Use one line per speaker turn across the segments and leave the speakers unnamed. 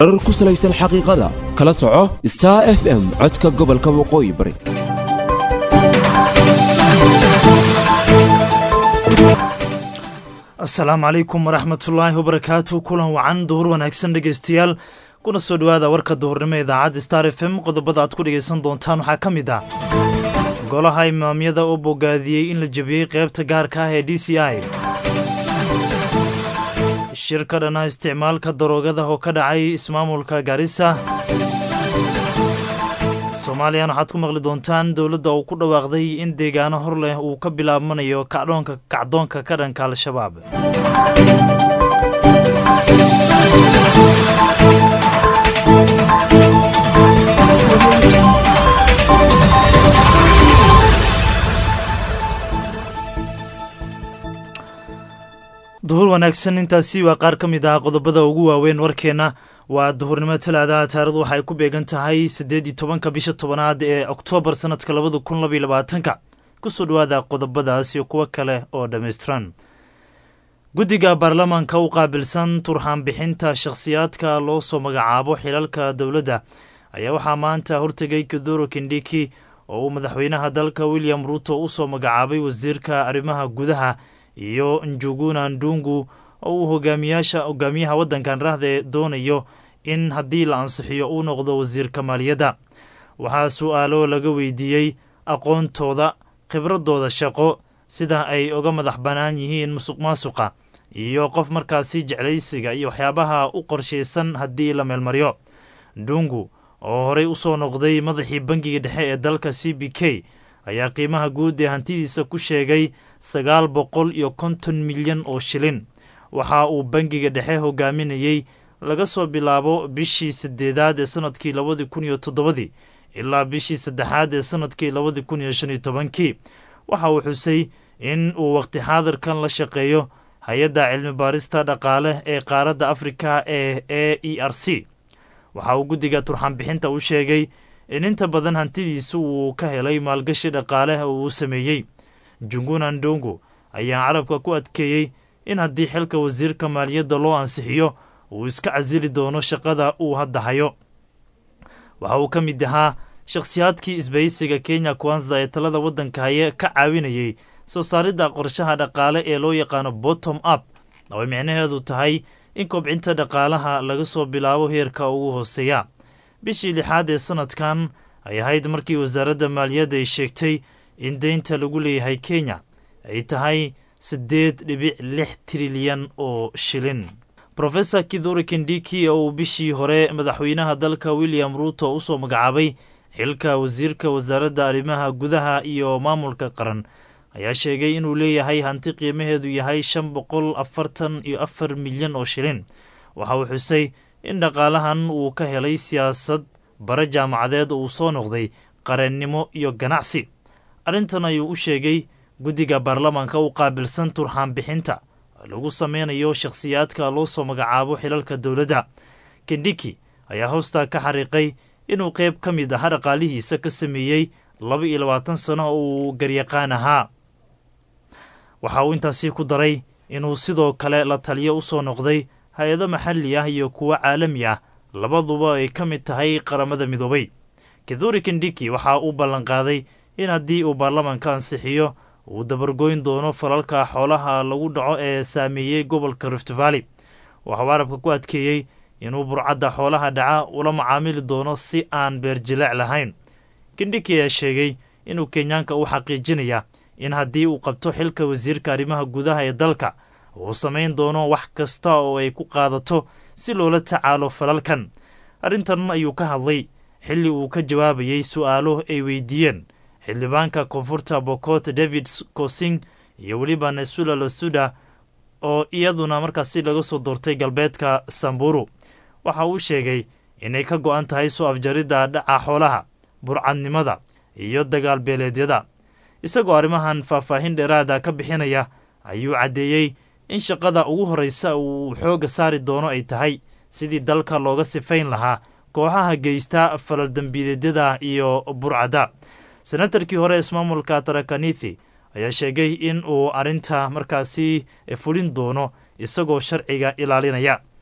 warar ku salaysan xaqiiqada kala soco star f m codka gobolka waqooyi bari
asalaamu calaykum waraxmatullaahi wabarakaatu kulan wacan duhur wanaagsan dhegeystayaal kuna soo dhowaada warka duhurnimo idaacadda star f m qodobada aad ku dhegaysan doontaan waxaa ka mid ah golaha imaamyada oo bogaadiyey in la jebiyey qaybta gaarka ah ee d c i shir ka dhana isticmaalka daroogada oo ka dhacay ismaamulka gaarisa soomaaliyan waxaad ku maqli doontaan dowladda uu ku dhawaaqday in deegaano hor leh uu ka bilaabmanayo kacdoonka kacdoonka ka dhanka al-shabaab duhur wanaagsan intaasi waa qaar ka mid ah qodobada ugu waaweyn warkeenna waa duhurnimo talaadaha taarikhdu waxay ku beegan tahay siddeed iyo tobanka bisha tobanaad ee oktoobar sanadka labada kun labaiyo labaatanka kusoo dhowaada qodobadaas iyo kuwo kale oo dhammaystiran guddiga baarlamaanka u qaabilsan turxaan bixinta shakhsiyaadka loo soo magacaabo xilalka dowladda ayaa waxaa maanta hortegay kiduro kindhiki oo uu madaxweynaha dalka william ruuto u soo magacaabay wasiirka arrimaha gudaha iyo njuguna ndungu oo uu hogaamiyaasha hogaamiyaha waddankan rahde doonayo in haddii la ansixiyo uu noqdo wasiirka maaliyadda waxaa su-aalo laga weydiiyey aqoontooda khibradooda shaqo sida ay uga madax bannaan yihiin musuq maasuqa iyo qof markaasi jeclaysiga iyo waxyaabaha u qorshaysan haddii la meelmaryo ndungu oo horey u soo noqday madaxii bangiga dhexe ee dalka c b k ayaa qiimaha guud ee hantidiisa ku sheegay sagaal boqol iyo konton milyan oo shilin waxa uu bangiga dhexe hogaaminayey laga soo bilaabo bishii sideedaad ee sanadkii labadii kun iyo toddobadii ilaa bishii saddexaad ee sanadkii labadii kun iyo shan iyo tobankii waxa uu xusay in uu waqti xaadirkan la shaqeeyo hay-adda cilmi baarista dhaqaale ee qaaradda afrika ee a e r c waxa uu guddiga turxaan bixinta u sheegay in inta badan hantidiisu uu ka helay maalgashi dhaqaale oo uu sameeyey junguna ndongo ayaa carabka ku adkeeyey in haddii xilka wasiirka maaliyadda loo ansixiyo uu iska casili doono shaqada uu hadda hayo waxa uu ka mid ahaa shakhsiyaadkii isbaysiga kenya kwanza ee talada waddanka haye ka caawinayey soo saaridda qorshaha dhaqaale ee loo yaqaano bottom up oo ay micnaheedu tahay in kobcinta dhaqaalaha laga soo bilaabo heerka ugu hooseeya bishii lixaad ee sanadkan ay ahayd markii wasaaradda maaliyadda ay sheegtay in deynta lagu leeyahay kenya ay tahay siddeed dhibic lix trilyan oo shilin rofesor kidhuri kindiki oo uu bishii hore madaxweynaha dalka william ruuto usoo magacaabay xilka wasiirka wasaaradda arrimaha gudaha iyo maamulka qaran ayaa sheegay inuu leeyahay hanti qiimaheedu yahay shan boqol afartan iyo afar milyan oo shilin waxa uu xusay in dhaqaalahan uu ka helay siyaasad bare jaamacadeed oo uu soo noqday qareennimo iyo ganacsi arrintan ayuu u sheegay guddiga baarlamaanka u qaabilsan turxaan bixinta lagu sameynayo shakhsiyaadka loo soo magacaabo xilalka dowladda kindhiki ayaa hoostaa ka xariiqay inuu qayb ka mid aha dhaqaalihiisa ka sameeyey laba iyo labaatan sano oo uu garyaqaan ahaa waxa uu intaasi ku daray inuu sidoo kale la taliyo u soo noqday hay-ado maxalli ah iyo kuwo caalami ah labaduba ay ka mid tahay qaramada midoobay kidhuri kindhiki waxa uu ballanqaaday in haddii uu baarlamaanka ansixiyo uu dabargoyn doono falalka xoolaha lagu dhaco ee saameeyey gobolka rift valley waxauu carabka ku adkeeyey inuu burcadda xoolaha dhaca ula macaamili doono si aan beerjileec lahayn kindhiki ayaa sheegay inuu kenyaanka u xaqiijinaya in haddii uu qabto xilka wasiirka arrimaha gudaha ee dalka uu samayn doono wax kasta oo ay ku qaadato si loola tacaalo falalkan arrintan ayuu ka hadlay xilli uu ka jawaabayey su-aalo ay weydiiyeen xildhibaanka koonfurta bokot david kosing iyo weliba nesula lasuda oo iyaduna markaasi laga soo doortay galbeedka samburu waxa uu sheegay inay ka go-an tahay soo afjaridda dhaca xoolaha burcadnimada iyo dagaal beeleedyada isagoo arrimahan faahfaahin dheeraada ka bixinaya ayuu caddeeyey in shaqada ugu horreysa uu xoogga saari doono ay tahay sidii dalka looga sifayn lahaa kooxaha geysta falaldembiideedyada iyo burcadda senatarkii hore ismaamulka tarakanithi ayaa sheegay in uu arrinta markaasi fulin doono isagoo sharciga ilaalinaya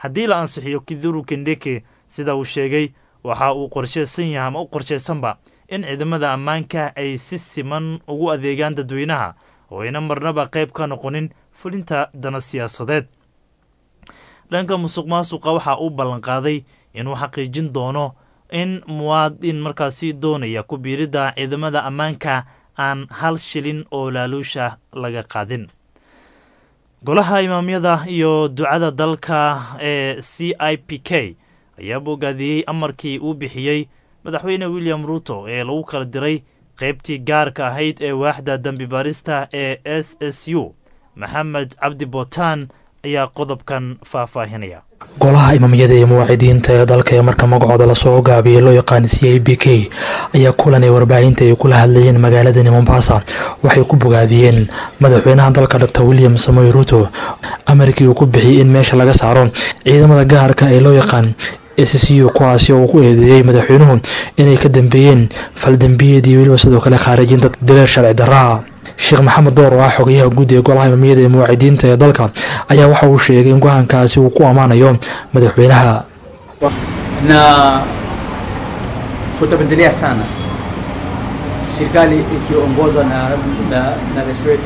haddii la ansixiyo kiduru kendeke sida uu sheegay waxa uu qorsheysan yahay ama u qorsheysanba in ciidamada ammaanka ay si siman ugu adeegaan dadweynaha oo ayna marnaba qayb ka noqonin fulinta dana siyaasadeed dhanka musuq maasuqa waxa uu ballanqaaday inuu xaqiijin doono in muwaadin markaasi doonaya ku biiridda ciidamada ammaanka aan hal shilin oo laaluusha laga qaadin golaha imaamyada iyo ducada dalka ee c i p k ayaa bogaadiyey amarkii uu bixiyey madaxweyne william ruuto ee lagu kala diray qaybtii gaarka ahayd ee waaxda dembi baarista ee s s u maxamed cabdi bootaan ayaa qodobkan faahfaahinaya
golaha imaamyada iyo muwaacidiinta ee dalka ee marka magacooda lasoo gaabiyey loo yaqaan c i b k ayaa kulan ay warbaahinta ay kula hadlayeen magaaladani mombasa waxay ku bogaadiyeen madaxweynaha dalka dor william samoy ruuto amarkii uu ku bixiyey in meesha laga saaro ciidamada gaarka ee loo yaqaan s c u kuwaasi oo uu ku eedeeyey madaxweynuhu inay ka dambeeyeen faldembiyeed iyo weliba sidoo kale khaarijinta dileer sharci daraa sheekh maxamed door oo ah xogayaha guud ee golaha imaamiyada ee muwaacidiinta ee dalka ayaa waxa uu sheegay in go-aankaasi uu ku ammaanayo madaxweynaha
na tutapendelea sana serikali ikiongozwa na, na, na rais wetu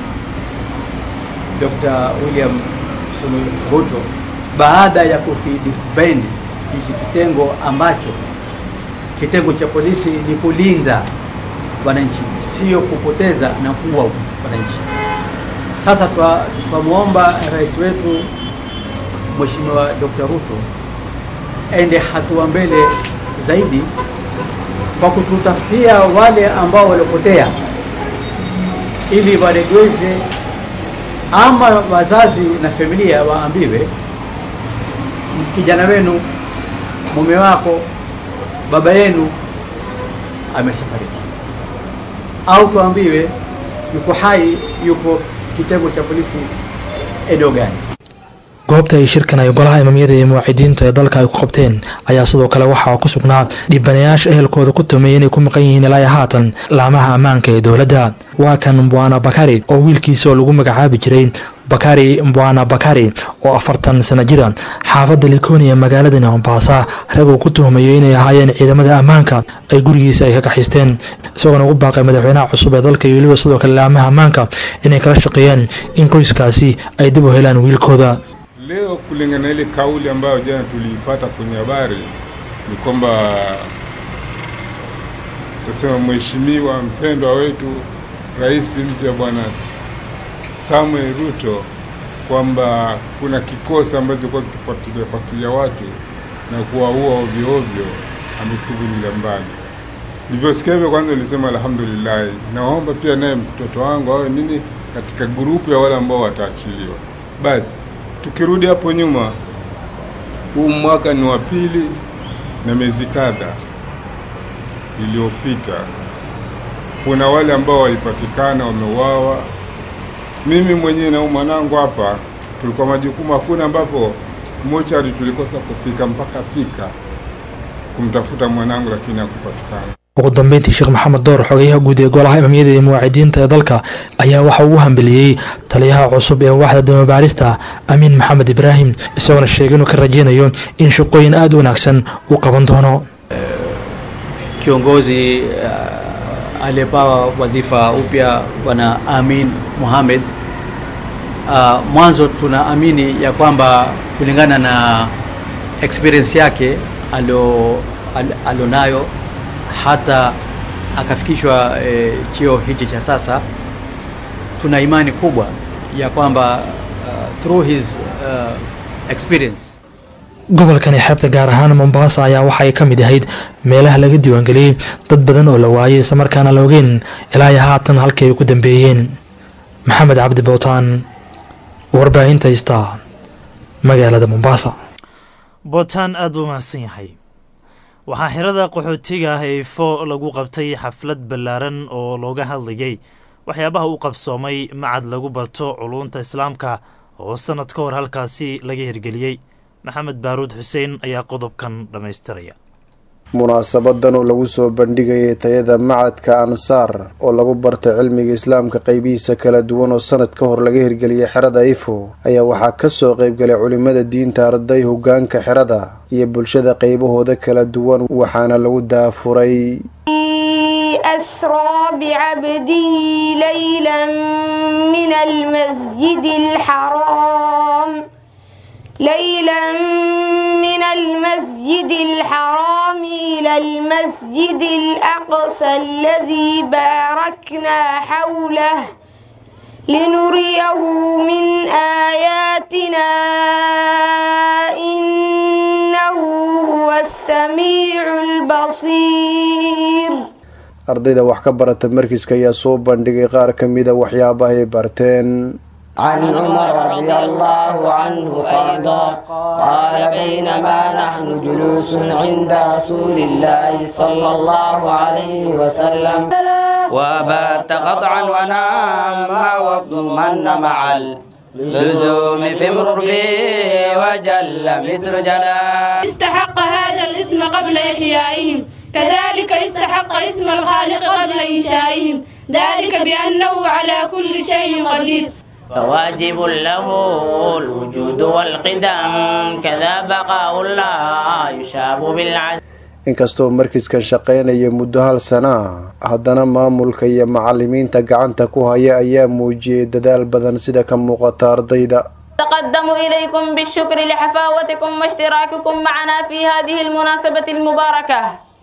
Dr. William Samoei Ruto baada ya kukidisband hiki kitengo ambacho kitengo cha polisi ni kulinda wananchi, sio kupoteza na kuua wananchi. Sasa twamwomba rais wetu Mheshimiwa Dr. Ruto ende hatua mbele zaidi kwa kututafutia wale ambao waliopotea, ili waregeze, ama wazazi na familia waambiwe, kijana wenu, mume wako, baba yenu ameshafariki au tuambiwe yuko hai, yuko kitengo cha polisi eneo gani.
goobta ay shirkan ay golaha imaamyada iyo muwaacidiinta ee dalka ay ku qabteen ayaa sidoo kale waxaa ku sugnaa dhibanayaasha ehelkooda ku tumeeyay inay ku maqan yihiin ilaa haatan laamaha ammaanka ee dowladda waa kan mbwana bakari oo wiilkiisa oo lagu magacaabi jiray bakari mbwana bakari oo afartan sana jira xaafadda likoni ee magaaladani mombasa raguu ku tuhmayo inay ahaayeen ciidamada ammaanka ay gurigiisa ay ka kaxaysteen isagoona ugu baaqay madaxweynaha cusub ee dalka iyo weliba sidoo kale laamaha ammaanka inay kala shaqeeyaan in qoyskaasi ay dib u helaan wiilkooda
Leo kulingana na ile kauli ambayo jana tuliipata kwenye habari ni kwamba tasema mheshimiwa mpendwa wetu rais mpya bwana Samuel Ruto kwamba kuna kikosi ambacho kilikuwa kikifuatilia fuatilia watu na kuwaua ovyo ovyo ametuvulia mbali. Nilivyosikia hivyo, kwanza nilisema alhamdulillah, naomba pia naye mtoto wangu awe nini katika grupu ya wale ambao wataachiliwa. Basi tukirudi hapo nyuma, huu mwaka ni wa pili na miezi kadha iliyopita, kuna wale ambao walipatikana wameuawa. Mimi mwenyewe na mwanangu hapa tulikuwa majukumu, hakuna ambapo mochari tulikosa kufika mpaka fika kumtafuta mwanangu, lakini hakupatikana.
ugu dambeyntii sheekh maxamed door xogayaha guud ee golaha imaamiyada iyo muwaacidiinta ee dalka ayaa waxa uu u hambeliyey taliyaha cusub ee waaxda damabaarista amiin maxamed ibraahim isagoona sheegay inuu ka rajeynayo in shaqooyin aada u wanaagsan uu qaban doono
Kiongozi uh, aliyepawa wadhifa upya bwana Amin Mohamed. Uh, mwanzo tunaamini ya kwamba kulingana na experience yake alio al, alionayo hata akafikishwa e, cheo hichi cha sasa, tuna imani kubwa ya kwamba uh, through his uh, experience
gobolkani xeebta gaar ahaan mombasa ayaa waxa ay ka mid ahayd meelaha laga diiwaangeliyey dad badan oo la waayey islamarkaana la ogeyn ilaa iyo haatan halkii ay ku dambeeyeen maxamed cabdi bowtaan warbaahinta ista magaalada mombasa
bootaan aada u mahadsan yahay waxaa xirada qaxootiga ah ee ifo lagu qabtay xaflad ballaaran oo looga hadlayay waxyaabaha u qabsoomay macad lagu barto culuunta islaamka oo sannad ka hor halkaasi laga hirgeliyey maxamed baaruud xuseen ayaa qodobkan dhammaystiraya
munaasabadan oo lagu soo bandhigayay tayada macadka ansaar oo lagu bartay cilmiga islaamka qeybihiisa kala duwan oo sanad ka hor laga hirgeliyay xerada ifo ayaa waxaa kasoo qeybgalay culimada diinta arday hogaanka xerada iyo bulshada qeybahooda kala duwan waxaana lagu daafuray
أسرى بعبده ليلا من المسجد الحرام ليلا من المسجد الحرام إلى المسجد الأقصى الذي باركنا حوله لنريه من آياتنا إنه هو السميع البصير
ardayda wax ka barata markiiska ayaa soo bandhigay qaar ka mida waxyaabaha ay barteen
عن عمر رضي الله عنه قال قال بينما نحن جلوس عند رسول الله صلى الله عليه وسلم
وبات قطعا ونام واضمن مع اللزوم في مربي وجل مثل جلال
استحق هذا الاسم قبل إحيائهم كذلك استحق اسم الخالق قبل إنشائهم ذلك بأنه على كل شيء قدير
فواجب له الوجود والقدم كذا بقاء لا يشاب بالعدل
inkastoo markiiskan shaqaynaya muddo hal sana ah haddana maamulka iyo macalimiinta gacanta ku haya ayaa muujiyey dadaal badan sida ka muuqata ardayda
تقدم إليكم بالشكر لحفاوتكم واشتراككم معنا في هذه المناسبة المباركة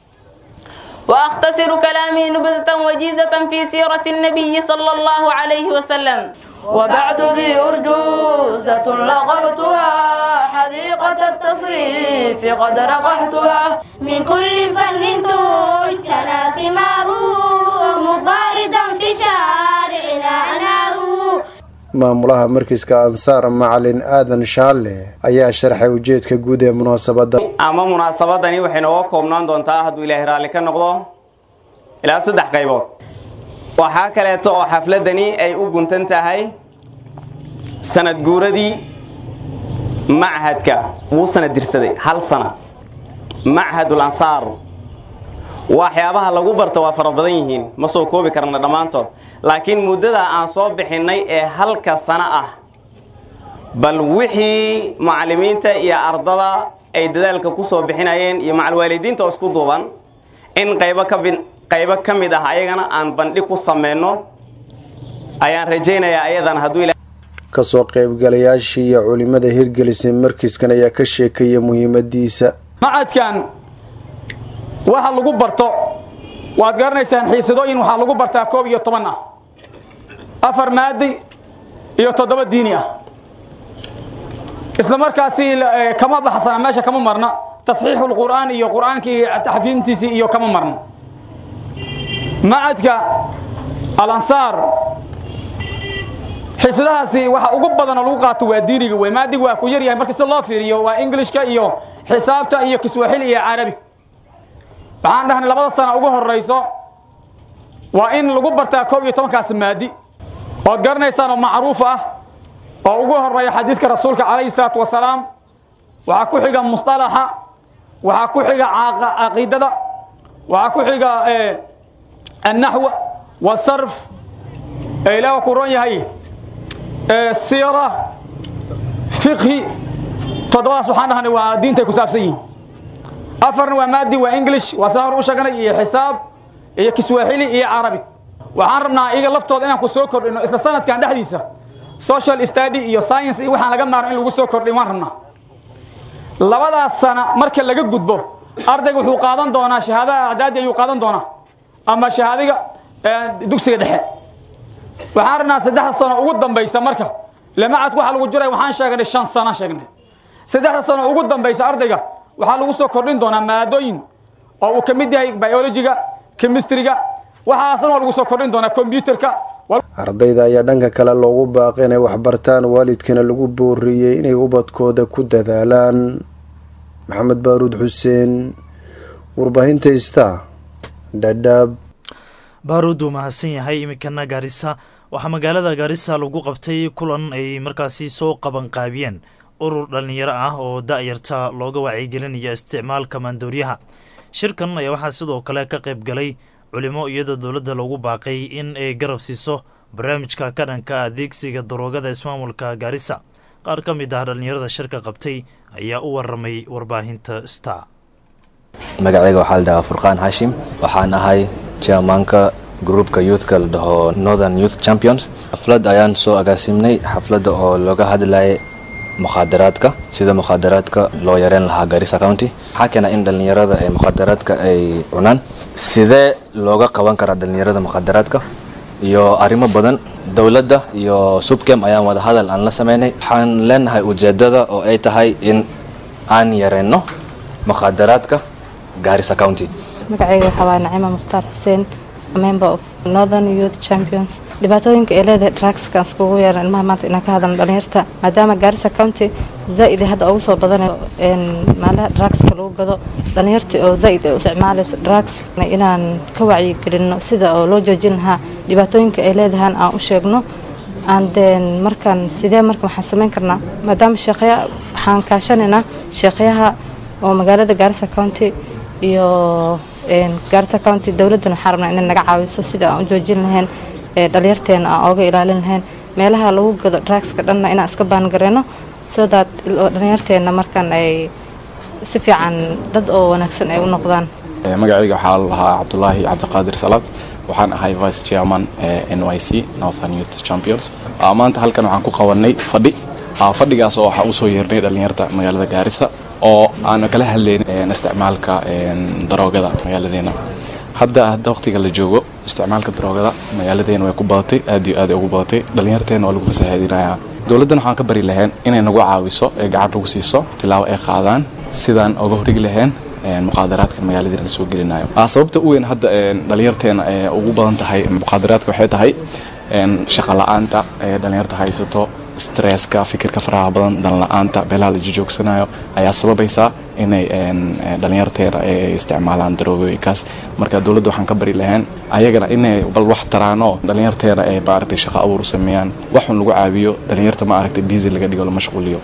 وأختصر كلامي نبذة وجيزة في سيرة النبي صلى الله عليه وسلم وبعد ذي أرجوزة لغبتها حديقة التصريف قد رقحتها
من كل فن تجتنى ثماره مضاردا في شارعنا أناره
maamulaha markiiska ansaar macalin aadan shaalle ayaa sharxay ujeedka guud ee munaasabadda
ama munaasabadani waxay nooga koobnaan doontaa hadduu ilaahay raalli ka noqdo ilaa saddex qaybood waxaa kaleeto oo xafladani ay u guntan tahay sanad guuradii machadka wuu sanad dirsaday hal sana machadul ansaar waxyaabaha lagu barto waa fara badan yihiin ma soo koobi karna dhammaantood laakiin muddada aan soo bixinnay ee halka sano ah bal wixii macallimiinta iyo ardada ay dadaalka ku soo bixinayeen iyo macalwaalidiinta oo isku duuban in qaybo ka qaybo ka mid ah ayagana aan bandhig ku samayno ayaan rajaynayaa ayadan hadduu
kasoo qaybgalayaashii iyo culimada hirgelisay markiiskan ayaa ka sheekaya muhiimadiisa
macadkan waxa lagu barto waad garanaysaan xiisadooyin waxaa lagu bartaa koob iyo toban ah afar maadi iyo toddoba diini ah isla markaasi kama baxsana meesha kama marna tasxiixu lqur'aan iyo qur'aankii taxfiintiisii iyo kama marno macadka alansaar xiisadahaasi waxa ugu badan oo lagu qaato waa diiniga wey maadiga waa ku yar yahay marka si loo fiiriyo waa ingilishka iyo xisaabta iyo kiswaaxili iyo carabi waxaan dhahnay labada sana ugu horayso waa in lagu bartaa koob iyo tobankaas maadi ood garanaysaan oo macruuf ah oo ugu horeeya xadiidka rasuulka calayhi salaatu wasalaam waxaa ku xiga musطalaxa waxaa ku xiga caqiidada waxaa ku xiga annaxw wasarf ilaah ku ron yahay siira fiqhi toddobadaas waxaan dhahnay waa diintay ku saabsan yihiin afarna waa maadi waa english waa saan hor u sheegnay iyo xisaab iyo kiswaaxili iyo carabi waxaan rabnaa iyaga laftooda inaan ku soo kordhino isla sanadkan dhexdiisa social study iyo science iyo waxaan laga maarno in lagu soo kordhin waan rabnaa labadaas sana marka laga gudbo ardayga wuxuu qaadan doonaa shahaadada acdaadi ayuu qaadan doonaa ama shahaadiga dugsiga dhexe waxaan rabnaa saddexda sano ugu dambaysa marka lamacadku waxaa lagu jiray waxaan sheegnay shan sana sheegnay saddexda sano ugu dambaysa ardayga waxaa lagu soo kordhin doonaa maadooyin oo uu ka mid yahay biologiga chemistriga waxaas dhan waa lagu soo kordhin doonaa combyuterka
ardayda ayaa dhanka kale loogu baaqay inay waxbartaan waalidkana lagu booriyey inay ubadkooda ku dadaalaan maxamed baaruud xuseen warbaahinta ista dhadhaab
baaruud uu mahadsan yahay iminkana gaarisa waxaa magaalada gaarisa lagu qabtay kulan ay markaasi soo qabanqaabiyeen urur dhallinyaro ah oo da-yarta looga wacyigelinaya isticmaalka maandooryaha shirkan ayaa waxaa sidoo kale ka qayb galay culimo iyadoo dowladda loogu baaqay in ay garab siiso barnaamijka ka dhanka adeegsiga daroogada ismaamulka gaarisa qaar ka mid ah dhallinyarada shirka qabtay ayaa u waramay warbaahinta star
magacayga waxaa la dhahaa furqaan hashim waxaan ahay chairmanka groupka youthka la dhaho northern youth champions xaflad ayaan soo agaasimnay xafladda oo looga hadlayay mukhaadaraadka sida mukhaadaraadka loo yareen lahaa garissa county waxaa keena in dhallinyarada ee mukhaadaraadka ay cunaan sidee looga qaban karaa dhallinyarada mukhaadaraadka iyo arrimo badan dowladda iyo subkem ayaan wada hadal aan la sameynay waxaan leenahay ujeedada oo ay tahay in aan yareyno mukhaadaraadka garissa county
magacayga waxaa waa nacima mukhtaar xuseen member of northern youth champions dhibaatooyinka ay leedahay drugskan iskugu yeeran ilmaha maanta inaan ka hadalno dhalinyarta maadaama gaarisa county zaa'id ay hadda ugu soo badanayo maalaha drugska lagu gado dhalinyarta oo zaa'id ay u isticmaalayso drugs inaan ka wacyigelino sida oo loo joojin lahaa dhibaatooyinka ay leedahaan aan u sheegno aan deen markaan sidee marka waxaan samayn karnaa maadaama sheekhaya waxaan kaashanaynaa sheekhayaha oo magaalada gaarisa county iyo gaarisa county dowladdana waxaan rabnaa inay naga caawiso sida aan u joojin lahayn dhalinyarteena aan ooga ilaalin lahayn meelaha lagu gado drugska dhanna inaan iska baangareyno so that dhalinyarteena markaan ay si fiican dad oo wanaagsan ay u noqdaan
magacayga waxaa lahaa cabdulaahi cabdiqaadir salaad waxaan ahay vice chairman ee n y c northern youth champions maanta halkan waxaan ku qabanay fadhi fadhigaas oo waxaa usoo yeernay dhalinyarta magaalada gaarisa oo aanu kala hadlayn isticmaalka daroogada magaaladeena hadda hadda waqtiga la joogo isticmaalka daroogada magaaladeena way ku badatay aad iyo aad ay ugu badatay dhalinyarteena waa lagu fasahaadinayaa dowladdan waxaan ka bari lahayn inay nagu caawiso ee gacan nagu siiso tilaabo ay qaadaan sidaan oga hortegi lahayn muqaadaraadka magaaladeena lasoo gelinayo sababta u weyn hadda dhalinyarteena ee ugu badan tahay muqaadaraadka waxay tahay shaqa la-aanta ee dhalinyarta haysato stresska fikirka faraha badan dan la-aanta beelaha la jijoogsanayo ayaa sababaysaa inay dhalinyarteena ay isticmaalaan daroogooyinkaas marka dowladda waxaan ka bari lahayn ayagana inay bal wax taraano dhalinyarteena ay maaragtay shaqo abuur u sameeyaan waxun lagu caawiyo dhalinyarta maaragtay busy laga dhigo la mashquuliyo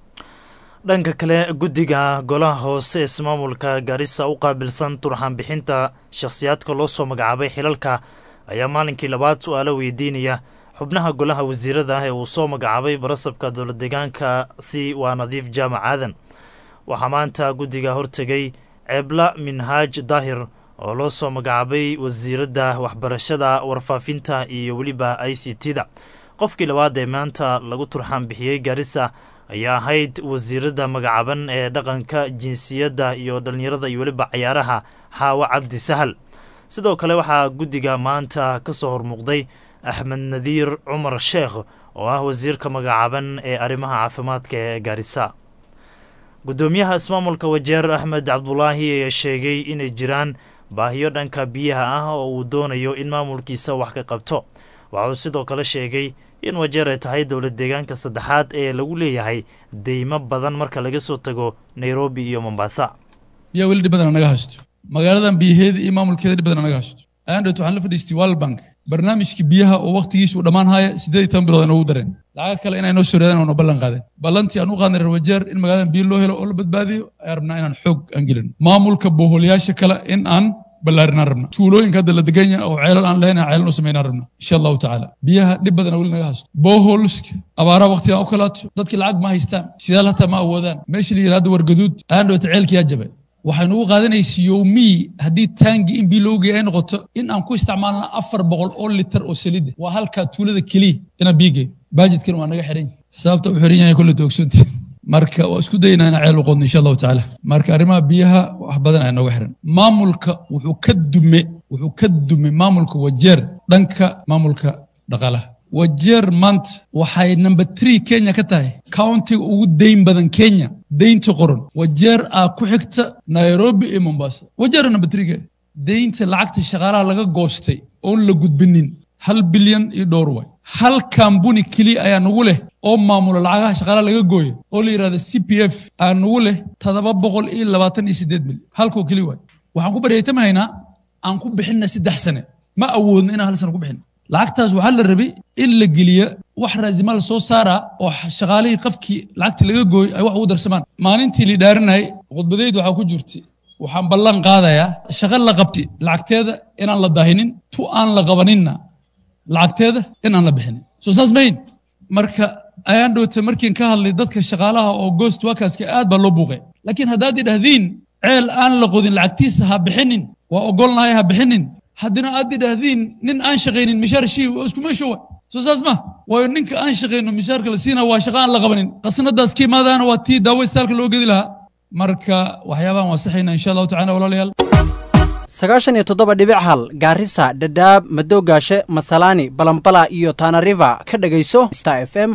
dhanka kale guddiga golaha hoose ee ismaamulka gaarisa u qaabilsan turxaan bixinta shakhsiyaadka loo soo magacaabay xilalka ayaa maalinkii labaad su-aalo weydiinaya xubnaha golaha wasiirada ah ee uu soo magacaabay barasabka dowlad deegaanka si waa nadiif jaamac aadan waxaa maanta guddiga hortegay ceebla minhaaj daahir oo loo soo magacaabay wasiiradda waxbarashada warfaafinta iyo weliba i c t da qofkii labaad ee maanta lagu turxaan bixiyey gaarisa ayaa ahayd wasiiradda magacaaban ee dhaqanka jinsiyadda iyo dhallinyarada iyo weliba cayaaraha xaawo cabdi sahal sidoo kale waxaa guddiga maanta ka soo hormuuqday axmed nadiir cumar sheekh oo ah wasiirka magacaaban ee arrimaha caafimaadka ee gaarisa guddoomiyaha ismaamulka wajeer axmed cabdulaahi ayaa sheegay inay jiraan baahiyo dhanka biyaha ah oo uu doonayo in maamulkiisa wax ka qabto waxa uu sidoo kale sheegay in wajeer ay tahay dowlad deegaanka saddexaad ee lagu leeyahay deymo badan marka laga soo tago nairobi iyo mombasa
biyaa weli dhib badan naga haysto magaaladan biyaheeda iyo maamulkeeda dhib badan naga haysto aandhowt waxaan la fadhiistay world bank barnaamijkii biyaha oo waqtigiisu uu dhammaan haya siddeed iyo toban bilood ay noogu dareen lacaga kale inay noo soo reedaan oo noo ballan qaadeen ballantii aan u qaadnay reer wajeer in magaaladan biyo loo helo oo la badbaadiyo ayaan rabnaa inaan xoog aan gelin maamulka booholyaasha kale in aan ballaarinaan rabna tuulooyinka hadda la degan yahay oo ceelal aan lahayn aan ceelal u samaynaan rabna insha allahu tacaala biyaha dhib badan weli naga haysto boholska abaaraha waqtigan u kalaato dadkii lacag ma haystaan sidaal hataa ma awoodaan meeshii la yidhahdo wargaduud aandhowta ceelkii yaa jabay waxaynu ugu qaadanaysa yowmii haddii taangi in biyo loogu geeya ay noqoto in aan ku isticmaalna afar boqol oo litar oo salida waa halkaa tuulada keliya inaan biyo geeyo baajidkan waa naga xiran yahay sababta u xiran yahay kolle toogsoonti marka waa isku daynaa inaan ceel u qodno insha allahu tacaala marka arrimaha biyaha wax badan ayaa nooga xiran maamulka wuxuu ka dume wuxuu ka dume maamulka wajeer dhanka maamulka dhaqaalaha wajeer maanta waxay number three kenya ka tahay countiga ugu dayn badan kenya daynta qoran wajeer aa ku xigta nairobi iyo mombasa wajeera number three ka daynta lacagta shaqaalaha laga goostay oon la gudbinin hal bilyan iyo dhowr way hal kambuni keliya ayaa nagu leh oo maamula lacagaha shaqaalaha laga gooya oo la yidhahda c p f aa nagu leh toddoba boqol iyo labaatan iyo siddeed milyan halkoo keliya waay waxaan ku baryaytamahaynaa aan ku bixinna saddex sane ma awoodno inaan hal sane ku bixin lacagtaas waxaa la rabay in la geliya wax raasima la soo saaraa oo shaqaalihii qafkii lacagtii laga gooyay ay wax ugu darsamaan maalintii la dhaarinayay khudbadeyd waxaa ku jirtay waxaan ballan qaadayaa shaqo la qabti lacagteeda inaan la daahinin tu aan la qabaninna lacagteeda inaan la bixinin soo saas mayn marka ayaan dhowta markiin ka hadlay dadka shaqaalaha oo ghost workerska aad baa loo buuqay laakiin haddaad idhahdiin ceel aan la qodin lacagtiisa ha bixinin waa ogolnahay ha bixinin haddina aad idhahdiin nin aan shaqaynin mishaar shii waa isku meesho wa soo saas ma waayo ninka aan shaqayno mishaarka la siina waa shaqo aan la qabanin qasnadaas ka imaadaana waa tii daawo istaalka loo gedi lahaa marka waxyaabahan waa saxayna insha allahu tacala walaalayaal
sagaashan iyo toddoba dhibic hal gaarisa dhadhaab madoogaashe masalaani balambala iyo tanariva ka dhegayso star f m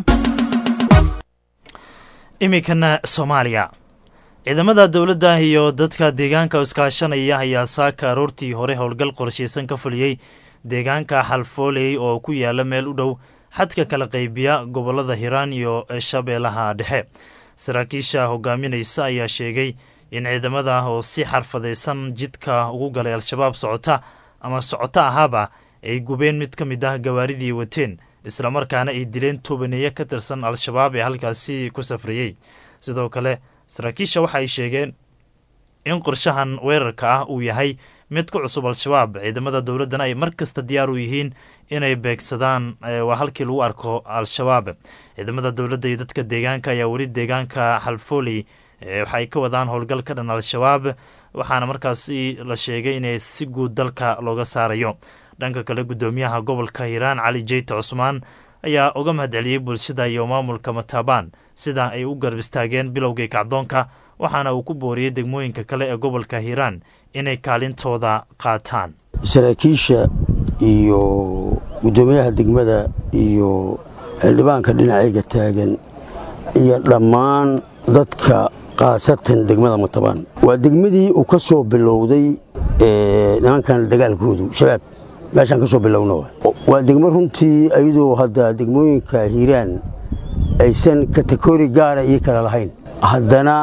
iminkana soomaaliya ciidamada dowladda iyo dadka deegaanka iskaashanaya ayaa saaka aroortii hore howlgal qorshaysan ka fuliyey deegaanka xalfooley oo ku yaala meel u dhow xadka kala qaybiya gobolada hiiraan iyo shabeellaha dhexe saraakiisha hogaaminaysa ayaa sheegay in ciidamada oo si xarfadaysan jidka ugu galay al-shabaab socota ama socoto ahaaba ay gubeen mid ka mid ah gawaaridii wateen islamarkaana ay dileen tobaneeye ka tirsan al-shabaab ee halkaasi ku safrayey sidoo kale saraakiisha waxaay sheegeen in qorshahan weerarka ah uu yahay mid ku cusub al-shabaab ciidamada dowladdana ay mar kasta diyaar u yihiin inay beegsadaan waa halkii lagu arko al-shabaab ciidamada dowladda iyo dadka deegaanka ayaa weli deegaanka xalfooley waxaay ka wadaan howlgal ka dhan al-shabaab waxaana markaasi la sheegay inay si guud dalka looga saarayo dhanka kale guddoomiyaha gobolka hiiraan cali jeyte cusmaan ayaa uga mahadceliyey bulshada iyo maamulka mataabaan sida ay u garab istaageen bilowgii kacdoonka waxaana uu ku booriyey degmooyinka kale ee gobolka hiiraan inay kaalintooda qaataan
saraakiisha iyo guddoomiyaha degmada iyo xildhibaanka dhinacayga taagan iyo dhammaan dadka khaasatan degmada matabaan waa degmadii uu ka soo bilowday nimankan dagaalkoodu shabaab meeshaan ka soo bilowna waa degmo runtii ayadoo hadda degmooyinka hiiraan aysan kategori gaara ii kale lahayn haddana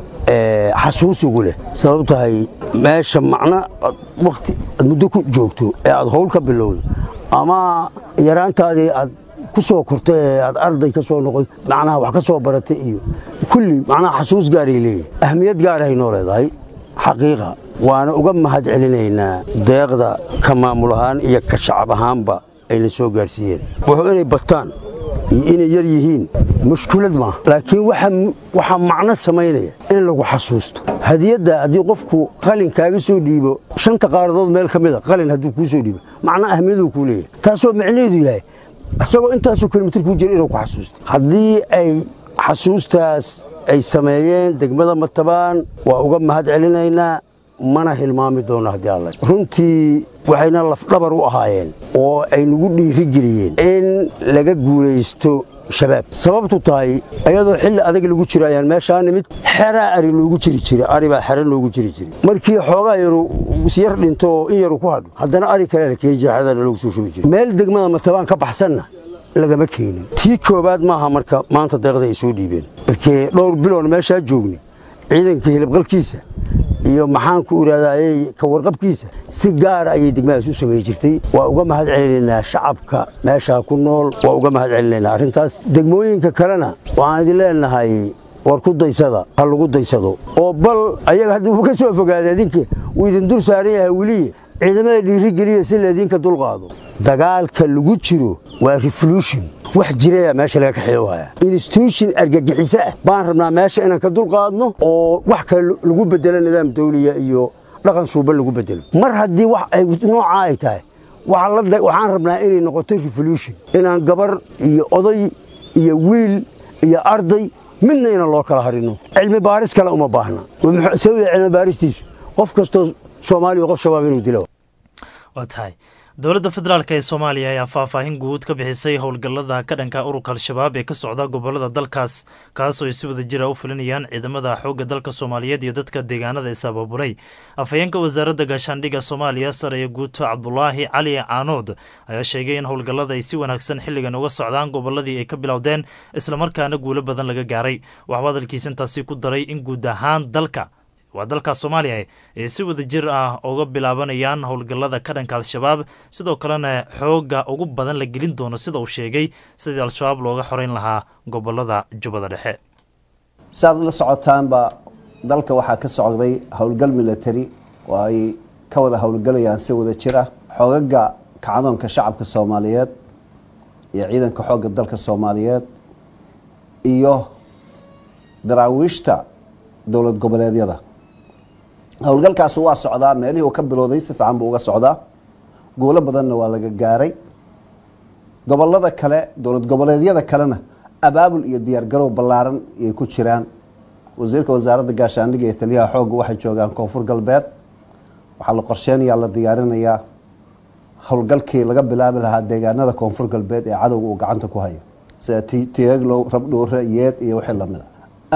xasuus ugu leh sabab tahay meesha macno wakti aad muddo ku joogto ee aad howl ka bilowdo ama yaraantaadii aad ku soo kortay ee aad arday ka soo noqoy macnaha wax ka soo baratay iyo kulli macnaha xasuus gaaray leeyahay ahmiyad gaarahay noo leedahay xaqiiqa waana uga mahad celinaynaa deeqda ka maamul ahaan iyo ka shacab ahaanba ayna soo gaarsiiyeen wuxuu inay bataan iyo inay yar yihiin mushkulad maaha laakiin waxaa macno samaynaya in lagu xasuusto hadiyadda haddii qofku qalin kaaga soo dhiibo shanta qaaradood meel ka mida qalin hadduu kuu soo dhiibo macno ahmiyaduu kuu leeyahay taasoo macnaheedu yahay isagoo intaasoo kilomitir kuu jira inuu ku xasuusto haddii ay xasuustaas ay sameeyeen degmada matabaan waa uga mahad celinaynaa mana hilmaami doonno haddii alla runtii waxayna lafdhabar u ahaayeen oo ay nagu dhiirigeliyeen in laga guulaysto shabaab sababtu tahay ayadoo xilli adag lagu jiro ayaan meeshaa nimid xeraa ari loogu jiri jiray ari baa xero loogu jiri jiray markii xoogaa yaru yar dhinto oo in yaru ku hadho haddana ari kale la keeni jira xerada loogu soo shubi jiray meel degmada matabaan ka baxsanna lagama keenin tii koowaad maaha marka maanta deeqda ay soo dhiibeen markee dhowr biloon meeshaa joogni ciidanka hilibqalkiisa iyo maxaanku idhahdayey ka warqabkiisa si gaara ayay degmadaas u samayn jirtay waa uga mahad celinaynaa shacabka meeshaa ku nool waa uga mahad celinaynaa arrintaas degmooyinka kalena waxaan idin leenahay war ku daysada ha lagu daysado oo bal ayaga hadduu ka soo fogaada idinka uu idin dul saaran yahay weliye ciidamada dhiirigeliya si laydinka dulqaado dagaalka lagu jiro waa revolution wax jiraya meesha laga kaxeeyo haya institution argagixiso ah baan rabnaa meesha inaan ka dulqaadno oo wax kale lagu bedelo nidaam dawliya iyo dhaqan suuban lagu bedelo mar haddii wax ay noocaa ay tahay waxaan rabnaa inay noqoto revolution inaan gabar iyo oday iyo wiil iyo arday midna inaan loo kala harino cilmi baaris kale uma baahna sababta cilmi baaristiisu qof kastoo soomaaliya qof shabaab inuu dilo
waa tahay dowladda federaalk ee soomaaliya ayaa faahfaahin guud ka bixisay howlgallada ka dhanka ururka al-shabaab ee ka socda gobolada dalkaas kaasoo ay si wada jira u fulinayaan ciidamada xoogga dalka soomaaliyeed iyo dadka deegaanada is ababuray afhayeenka wasaaradda gaashaandhigga soomaaliya saraya guuto cabdulaahi cali caanood ayaa sheegay in howlgallada ay si wanaagsan xilligan uga socdaan goboladii ay ka bilowdeen islamarkaana guulo badan laga gaaray waxuu hadalkiisa intaasi ku daray in guud ahaan dalka waa dalka soomaaliya ay si wada jir ah uga bilaabanayaan howlgallada ka dhanka al-shabaab sidoo kalena xoogga ugu badan la gelin doono sida uu sheegay sidii al-shabaab looga xoreyn lahaa gobolada jubbada dhexe
si aad ula socotaanba dalka waxaa ka socday howlgal military oo ay ka wada howlgalayaan si wada jir ah xoogaga kacdoonka shacabka soomaaliyeed iyo ciidanka xoogga dalka soomaaliyeed iyo daraawiishta dowlad goboleedyada howlgalkaasi waa socdaa meelihii uu ka bilowday si fiican buu uga socdaa guulo badanna waa laga gaaray gobolada kale dowlad goboleedyada kalena abaabul iyo diyaargarow ballaaran ayay ku jiraan wasiirka wasaaradda gaashaandhigga iyo taliyaha xoogga waxay joogaan koonfur galbeed waxaa la qorsheynayaa la diyaarinayaa howlgalkii laga bilaabi lahaa deegaanada koonfur galbeed ee cadowga uu gacanta ku hayo sida tieglow rabdhuure yeed iyo wixii lamida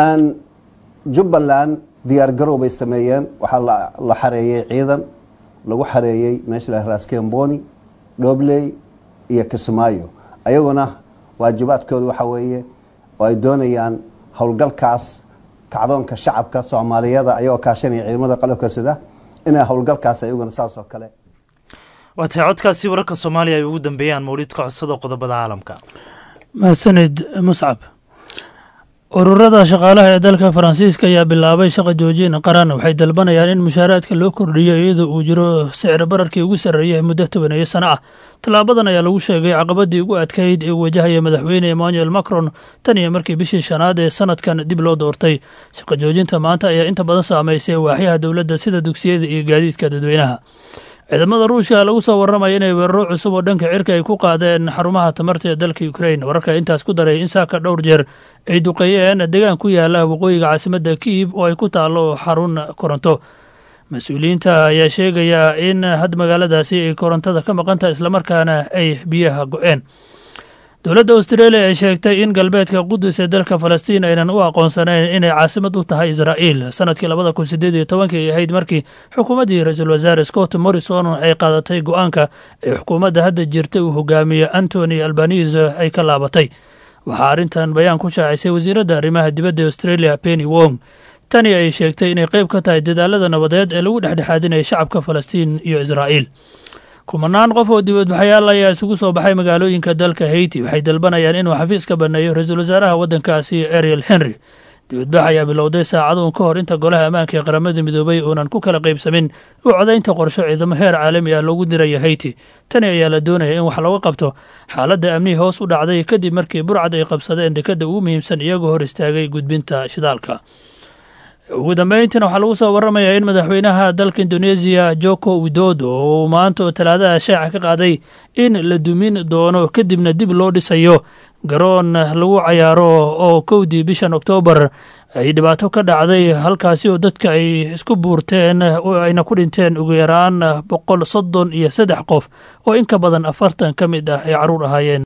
jubbaland diyaargarow bay sameeyeen waxaa la xareeyey ciidan lagu xareeyey meesha la raskemboni dhobley iyo kismaayo ayaguna waajibaadkooda waxaa weeye oo ay doonayaan howlgalkaas kacdoonka shacabka soomaaliyada ayagoo kaashanaya ciidamada qalabka sida inay howlgalkaas ayaguna saas oo kale
waa tahay codkaasi wararka soomaaliya ay ugu dambeeyaan mawlidka codsada qodobada caalamka
mahadsanid muscab ururada shaqaalaha ee dalka faransiiska ayaa bilaabay shaqa joojin qaran waxay dalbanayaan in mushaaraadka loo kordhiyo iyadoo uu jiro sicir bararkii ugu sarreeyay muddo tobaneeyo sano ah tallaabadan ayaa lagu sheegay caqabadii ugu adkayd ee wajahaya madaxweyne emmanuel macron tan iyo markii bishii shanaad ee sanadkan dib loo doortay shaqa joojinta maanta ayaa inta badan saamaysay waaxyaha dowladda sida dugsiyada iyo gaadiidka dadweynaha ciidamada ruushka lagu soo warramaya inay weeraro cusub oo dhanka cirka ay ku qaadeen xarumaha tamarta ee dalka ukrain wararka intaas ku daray in saaka dhowr jeer ay duqeeyeen deegaan ku yaala waqooyiga caasimadda kiiv oo ay ku taallo xarun koronto mas-uuliyiinta ayaa sheegaya in had magaaladaasi ay korontada ka maqantaha islamarkaana ay biyaha go-een dowladda australia ay sheegtay in galbeedka qudus ee dalka falastiin aynan u aqoonsanayn inay caasimad u tahay israa'iil sanadkii labada kun sideed iyo tobankii ay ahayd markii xukuumaddii ra-iisul wasaare scott morrison ay qaadatay go-aanka ee xukuumadda hadda jirta uu hogaamiye antony albanise ay ka laabatay waxaa arrintan bayaan ku shaacisay wasiiradda arrimaha dibadda ee australia penny wong tani ay sheegtay inay qayb ka tahay dadaalada nabadeed ee lagu dhexdhexaadinaya shacabka falastiin iyo israa'iil kumanaan qof oo dibadbaxayaal ayaa isugu soo baxay magaalooyinka dalka haiti waxay dalbanayaan inuu xafiis ka baneeyo ra-iisul wasaaraha waddankaasi ariel henry dibadbax ayaa bilowday saacaduun ka hor inta golaha ammaanka ee qaramada midoobay uunan ku kala qaybsamin u codaynta qorsho ciidamo heer caalami ah loogu diraya haiti tani ayaa la doonaya in wax looga qabto xaaladda amnihii hoos u dhacday kadib markii burcad ay qabsadeen dekadda ugu muhiimsan iyagoo hor istaagay gudbinta shidaalka ugu dambeyntiina waxaa lagu soo warramayaa in madaxweynaha dalka indoneesiya joko widodo oo uu maanta oo talaadaha shaaca ka qaaday in la dumin doono kadibna dib loo dhisayo garoon lagu cayaaro oo kowdii bishan oktoobar ay dhibaato ka dhacday halkaasi oo dadka ay isku buurteen oo ayna ku dhinteen ugu yaraan boqol soddon iyo saddex qof oo in ka badan afartan ka mid ah ay carruur ahaayeen